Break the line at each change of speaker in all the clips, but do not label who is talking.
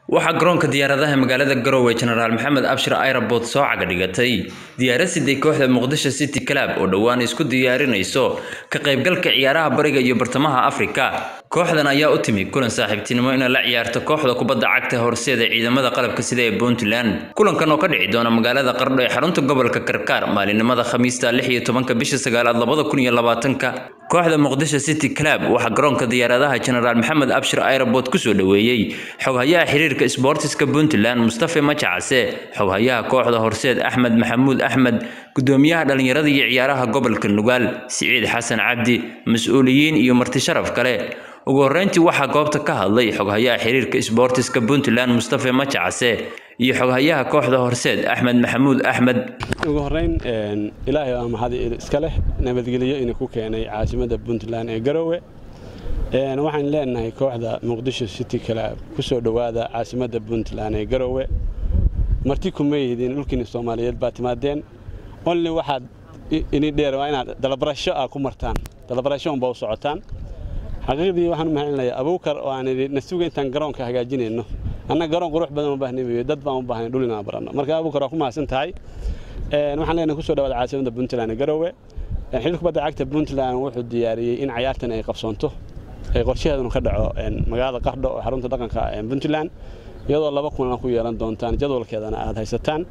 waxaa garoonka diyaaradaha magaalada garowe jenaraal maxamed abshir airabort soo caga dhigatay diyaarad siday kooxda muqdisho city club oo dhowaan isku diyaarinayso ka qaybgalka ciyaaraha bariga iyo bartamaha afrika kooxdan ayaa u timi kulan saaxiibtinimo inay la ciyaarto kooxda kubadda cagta horseeda ciidamada qalabka sida ee puntland kulankan oo ka dhici doona magaalada qardho ee xarunta gobolka karkaar maalinimada khamiista lix iyo tobanka bisha sagaalaad labada kun iyo labaatanka kooxda muqdisho city club waxaa garoonka diyaaradaha jenaraal maxamed abshir airabort kusoo dhoweeyey xoghayaha xiriirka sboortiska puntland mustafe majacase xoghayaha kooxda horseed axmed maxamuud axmed gudoomiyaha dhallinyarada iyo ciyaaraha gobolka nugaal siciid xasan cabdi mas-uuliyiin iyo marti sharaf kale ugu horreyntii waxaa goobta ka hadlay xoghayaha xiriirka sboortiska puntland mustafe majacase iyo xoghayaha kooxda horseed axmed maxamuud axmed
ugu horeyn ilaahay waa mahad iska leh nabadgelyo inuu ku keenay caasimada puntland ee garowe waxaan leenahay kooxda muqdisho city club ku soo dhowaada caasimada puntland ee garowe marti kuma yihidiin dhulkiina soomaaliyeed baa timaadeen only waxaad ini dheer waa inaad dalabarasho ah ku martaan dalabarasho unbaa u socotaan xaqiiqdii waxaan u mahadcelinayaa abuukar oo aan idhi nasuga intaan garoonka hagaajinayno annaga garoon qurux badan u baahnayo dad baan u baahnay dhul inaan baranno marka abuukar waa ku mahadsan tahay waxaan leenahay kusoo dhawaada caasimada puntland ee garowe xiriir kubadda cagta puntland wuxuu diyaariyey in cayaartan ay qabsoonto ee qorshaheeduna ka dhaco magaalada qardho oo xarunta dhaqanka puntland iyadoo laba kulan ku yeelan doontaan jadwalkeedana aad haysataan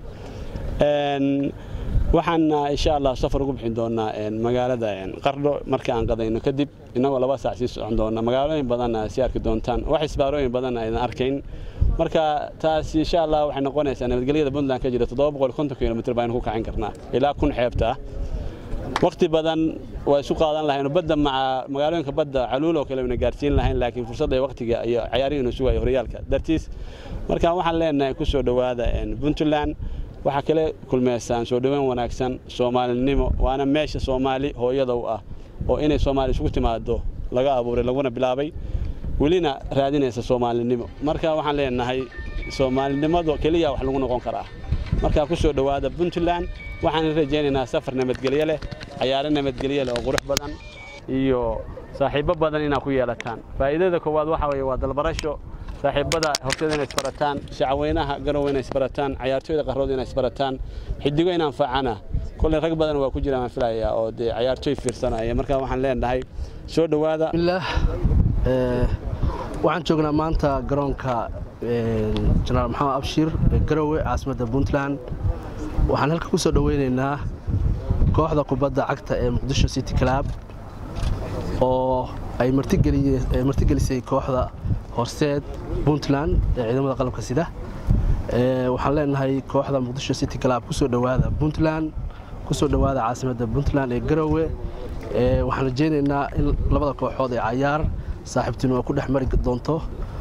waxaana insha allah safar ugu bixin doonaa magaalada qardho marka aan qadayno kadib innagoo laba saac sii socon doona magaalooyin badanna sii arki doontaan wax isbaarooyin badanna aydan arkayn marka taas insha allah waxay noqonaysaa nabadgelyada puntland ka jira kilomitr baynu ku kacin karnaa ilaa kun xeebta ah waqti badan waa isu qaadan lahayn badda maca magaalooyinka badda caluul oo kale wayna gaarsiin lahayn laakiin fursadda waqtiga iyo cayaarihii sugayo horyaalka dartiis marka waxaan leenahay ku soo dhowaada puntland waxaa kale kulmeysaan soo dhoweyn wanaagsan soomaalinimo waana meesha soomaali hooyada u ah oo inay soomaali isugu timaado laga abuuray laguna bilaabay welina raadinaysa soomaalinimo marka waxaan leenahay soomaalinimadu keliya wax lagu noqon karaa markaa ku soo dhowaada puntland waxaan rajaynaynaa safar nabadgelyo leh cayaaro nabadgelyo leh oo qurux badan iyo saaxiibbo badan inaad ku yeelataan faa'iidada koowaad waxa weeye waa dalbarasho saaxiibada horteeda inay isbarataan shacweynaha garowe inay isbarataan cayaartooyda qarrood inay isbarataan xidigo in anfacana kolley rag badan waa ku jiraan aan filayaa oo dee cayaartooy fiirsanaya marka waxaan leenahay soo dhowaada
waxaan joognaa maanta garoonka jenaraal maxamed abshir ee garowe caasimadda puntland waxaan halka ku soo dhoweynaynaa kooxda kubadda cagta ee muqdisho city club oo ay martigelisay kooxda horseed puntland ee ciidamada qalabka sida waxaan leenahay kooxda muqdisho city club kusoo dhowaada puntland kusoo dhowaada caasimadda puntland ee garowe waxaan rajaynaynaa in labada kooxood ee cayaar saaxiibtinimo ku dhex mari doonto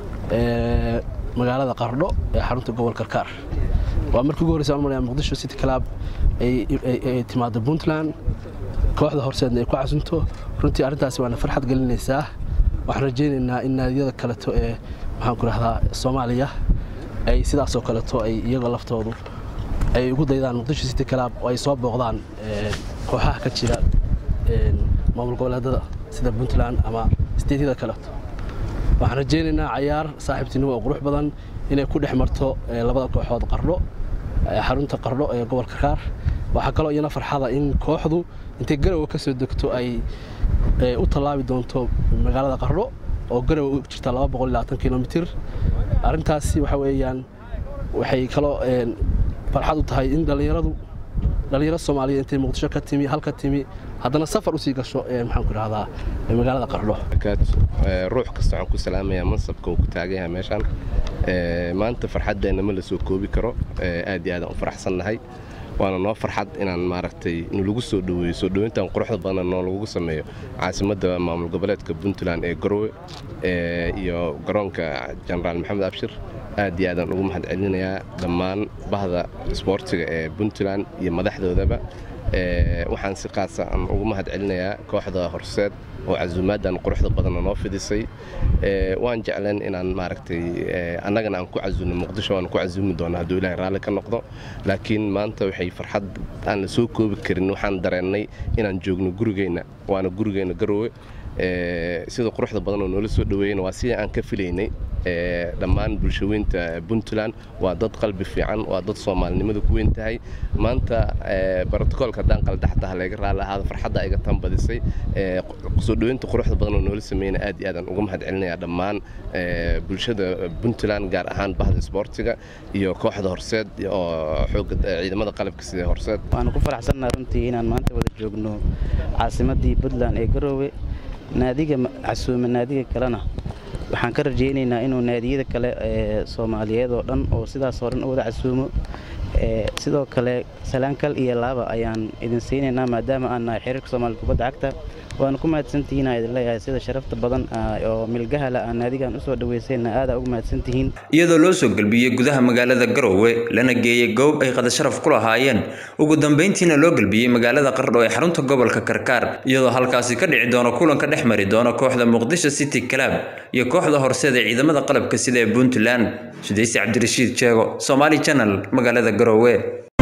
magaalada qardho ee xarunta gobol karkaar waa markii ugu horreysa malaya muqdisho city club ay timaado puntland kooxda horseedna ay ku casunto runtii arrintaasi waana farxad gelinaysaa waxaan rajaynaynaa in naadiyada kaleto ee maxaanku rahdaa soomaaliya ay sidaasoo kaleto ay iyagoo laftoodu ay ugu daydaan muqdisho city club oo ay soo booqdaan kooxaha ka jira maamul goboleedada sida puntland ama steedyada kaleto waxaan rajaynaynaa cayaar saaxiibtinimo oo qurux badan inay ku dhex marto labada kooxood qardho xarunta qardho ee gobolka kaar waxaa kaloo iyana farxada in kooxdu intay garowe ka soo degto ay u tallaabi doonto magaalada qardho oo garowe u jirta kilomitr arrintaasi waxa weeyaan waxay kaloo farxad u tahay in dhallinyaradu dhallinyaro soomaaliyeed intay muqdisho ka timi halka timi haddana safar usii gasho maxaanku idhahdaa magaalada qardho
ruux kasta waxaan ku salaamayaa mansabka uu ku taagan yahay meeshaan maanta farxaddeenna ma la soo koobi karo aad iyo aadaan u faraxsannahay waana noo farxad inaan maaragtay nalagu soo dhoweeyo soo dhoweyntan quruxda badan noo lagu sameeyo caasimadda maamul goboleedka puntland ee garowe iyo garoonka jenaraal maxamed abshir aad iyo aadaan ugu mahad celinayaa dhammaan bahda isboortiga ee puntland iyo madaxdoodaba waxaan si qaasa aan ugu mahad celinayaa kooxda horseed oo casuumaaddan quruxda badanna noo fidisay waan jecleen inaan maaragtay annagana aan ku casuumno muqdisho waan ku casuumi doonaa hadduu ilahay raalli ka noqdo laakiin maanta waxay farxad aan la soo koobi karin waxaan dareennay inaan joogno gurigeenna waana gurigeenna garowe sida quruxda badan oo noola soo dhaweeyeen waa sidii aan ka filaynay dhammaan bulshaweynta puntland waa dad qalbi fiican waa dad soomaalinimada ku weyn tahay maanta brotocoolka haddaan qaldhaxtaha laga raali ahaada farxadda iga tan badisay soo dhaweynta quruxda badan oo noola sameynaya aad iyo aadaan uga mahad celinaya dhammaan bulshada puntland gaar ahaan bahda isboortiga iyo kooxda horseed oo xooga ciidamada qalabka sida horseed
waanu ku faraxsannaha runtii inaan maanta wada joogno caasimaddii puntland ee garoowe naadiga casuume naadiga kalena waxaan ka rajaynaynaa inuu naadiyada kale ee soomaaliyeed oo dhan oo sidaasoo dhan u wada casuumo sidoo kale salaankal iyo laaba ayaan idin siinaynaa maadaama aan nahay xiriirka soomaaliya kubadda cagta waanu ku mahadsantihiin aan idin leeyahay sida sharafta badan oo milgahala aan naadigan usoo dhaweysayna aada ugu mahadsantihiin
iyadoo loo soo gelbiyey gudaha magaalada garoowe lana geeyey goob ay qadasharaf ku lahaayeen ugu dambeyntiina loo gelbiyey magaalada qardho ee xarunta gobolka karkaar iyadoo halkaasi ka dhici doono kulanka dhex mari doona kooxda muqdisho city club iyo kooxda horseed ee ciidamada qalabka sida ee puntland sudaysi cabdirashiid jeego somaali channel magaalada garoowe